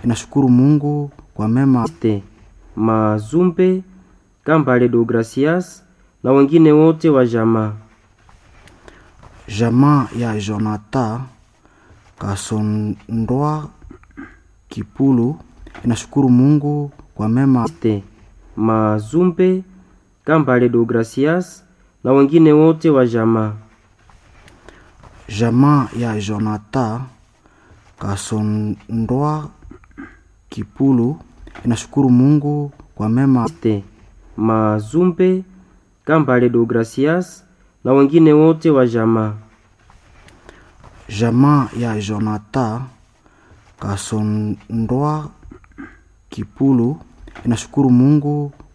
inashukuru Mungu kwa mema Te, Mazumbe Kambale do Gracias na wengine wote wa jamaa. jamaa ya Jonathan Kasondoa Kipulu inashukuru Mungu kwa mema Te, Mazumbe Kambale do Gracias na wengine wote wa jamaa. jamaa ya Jonathan Kasondoa Kipulu inashukuru Mungu kwa mema Te, Mazumbe Kambale do Gracias na wengine wote wa jamaa. jamaa ya Jonathan Kasondoa Kipulu inashukuru Mungu